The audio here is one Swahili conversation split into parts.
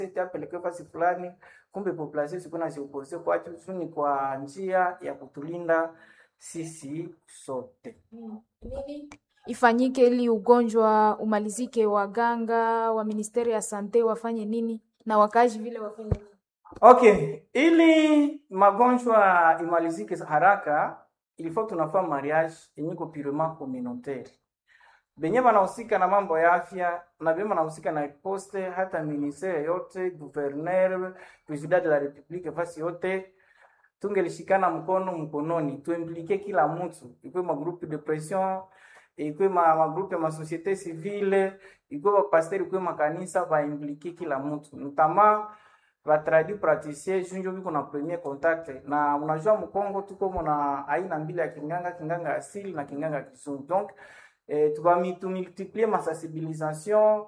apelekwe fasi fulani, kumbe population sikuwa naziopose kwacho tu ni kwa njia ya kutulinda sisi sote. Nini ifanyike ili ugonjwa umalizike? Waganga wa ministeri ya sante wafanye nini na wakaaji vile wafanye nini? Okay, ili magonjwa imalizike haraka, ilifo tunafaa mariage yenye ko purement communautaire. Benye banahusika na mambo ya afya na benye banahusika na poste, hata ministere yote, gouverneur, president de la republique, fasi yote tungelishikana mkono mkononi, tuimplike kila mtu, ikwe magroupe de pression, ikwe ma, magroupe ma societe civile, ikwe bapasteri, ikwe makanisa, baimplike kila mtu notama batradi praticien junjo biko na premier contact na unajua mkongo tuko muna aina mbili ya kinganga kinganga asili na kinganga kizungu donc eh, tukamultiplie masensibilisation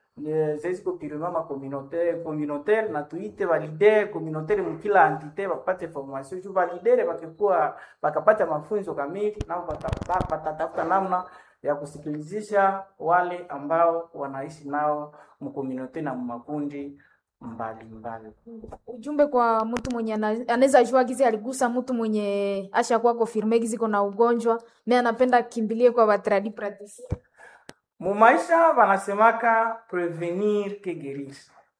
zeziko pirima ma communautaire communautaire na tuite balidere communautaire mukila entité bapate formation juu balidere bakikuwa bakapata mafunzo kamili nao batatafuta namna ya kusikilizisha wale ambao wanaishi nao mkomunaute na makundi mbalimbali. Ujumbe kwa mtu mwenye ana- anaweza jua gizi aligusa mtu mwenye ashakuwa confirme gizi kona ugonjwa me anapenda kimbilie kwa batradi praticien. Mumaisha wanasemaka prevenir que guérir.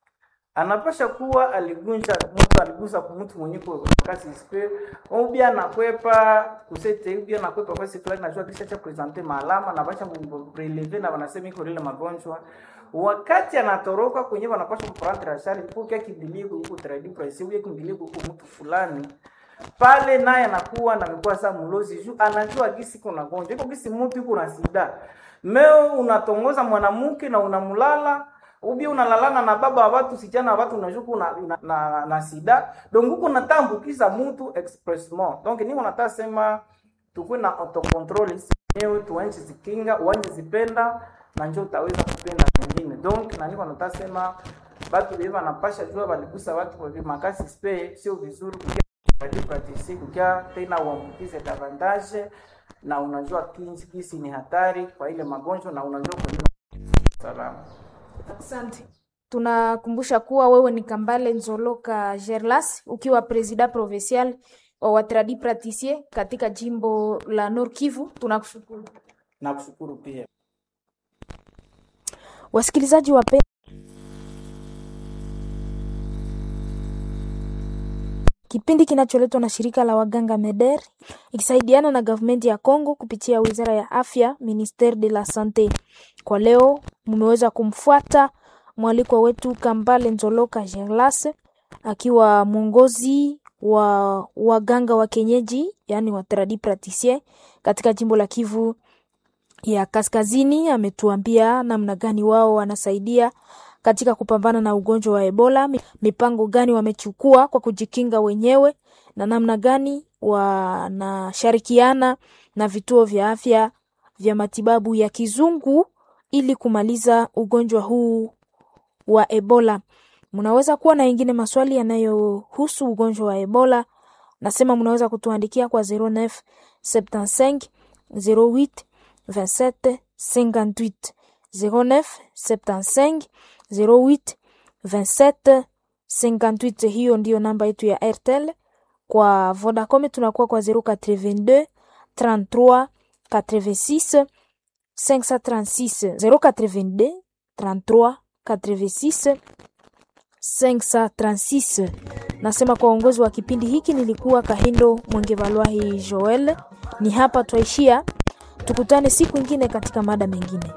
Anapasha kuwa aligunja mtu aligusa kwa mtu mwenye kwa kasi ispe ubia nakwepa kusete ubia nakwepa kwa siku fulani najua kisha cha presenter maalama na basha preleve na wanasema iko ile magonjwa wakati anatoroka kwenye wanapasha kuprendre ashari kwa kia kimbilie huko tradi price ubia kimbilie huko mtu fulani pale naye anakuwa na amekuwa saa mlozi juu anajua gisi kuna gonjwa iko gisi mtu iko na sida meo unatongoza mwanamke na unamlala ubi unalalana na baba wa watu sichana wa watu unajua kuna na, na, na sida donc huko natambukiza mtu expressement donc ni wanataka sema tukue na autocontrol wenyewe tuanje zikinga uanje zipenda na njoo utaweza kupenda wengine donc na niko nataka sema batu beba napasha jua baligusa watu kwa makasi spe sio vizuri kukia pratisi kukia tena uambukize davantage na unajua kinsi kisi ni hatari kwa ile magonjwa na unajua kwa nini salama Asante. Tunakumbusha kuwa wewe ni Kambale Nzoloka Gerlas ukiwa presida provincial wa watradi praticien katika jimbo la Nord Kivu. Tunakushukuru. na kushukuru pia Wasikilizaji wape Kipindi kinacholetwa na shirika la waganga MEDER ikisaidiana na gavumenti ya Kongo kupitia wizara ya afya Ministere de la Sante. Kwa leo mmeweza kumfuata mwalikwa wetu Kambale Nzoloka Gerlas akiwa mwongozi wa waganga wa kienyeji, yani wa tradi praticien katika jimbo la Kivu ya Kaskazini. Ametuambia namna gani wao wanasaidia katika kupambana na ugonjwa wa Ebola, mi- mipango gani wamechukua kwa kujikinga wenyewe na namna gani wanashirikiana na vituo vya afya vya matibabu ya kizungu ili kumaliza ugonjwa huu wa Ebola. Mnaweza kuwa na ingine maswali yanayohusu ugonjwa wa Ebola, nasema mnaweza kutuandikia kwa 09 75 08 27 58 09 75 08 27 58. Hiyo ndiyo namba yetu ya Airtel. Kwa Vodacom tunakuwa kwa 082 33 86 536 082 33 86 536. Nasema kwa uongozi wa kipindi hiki nilikuwa Kahindo Mwengevalwahi Joel. Ni hapa twaishia, tukutane siku ingine katika mada mengine.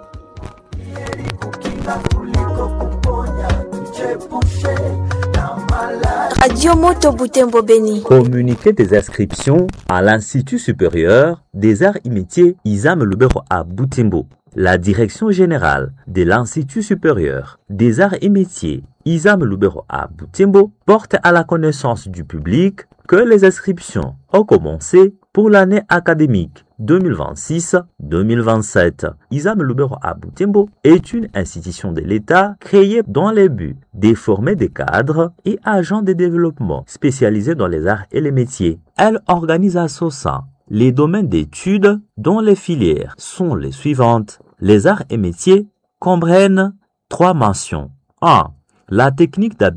Radio Moto Butembo Beni. Communiqué des inscriptions à l'Institut supérieur des arts et métiers Isam Lubero à Butembo. La direction générale de l'Institut supérieur des arts et métiers Isam Lubero à Butembo porte à la connaissance du public que les inscriptions ont commencé pour l'année académique 2026-2027. Isam Lubero à Butembo est une institution de l'État créée dans le but de former des cadres et agents de développement spécialisés dans les arts et les métiers. Elle organise à son sein les domaines d'études dont les filières sont les suivantes. Les arts et métiers comprennent trois mentions. 1. La technique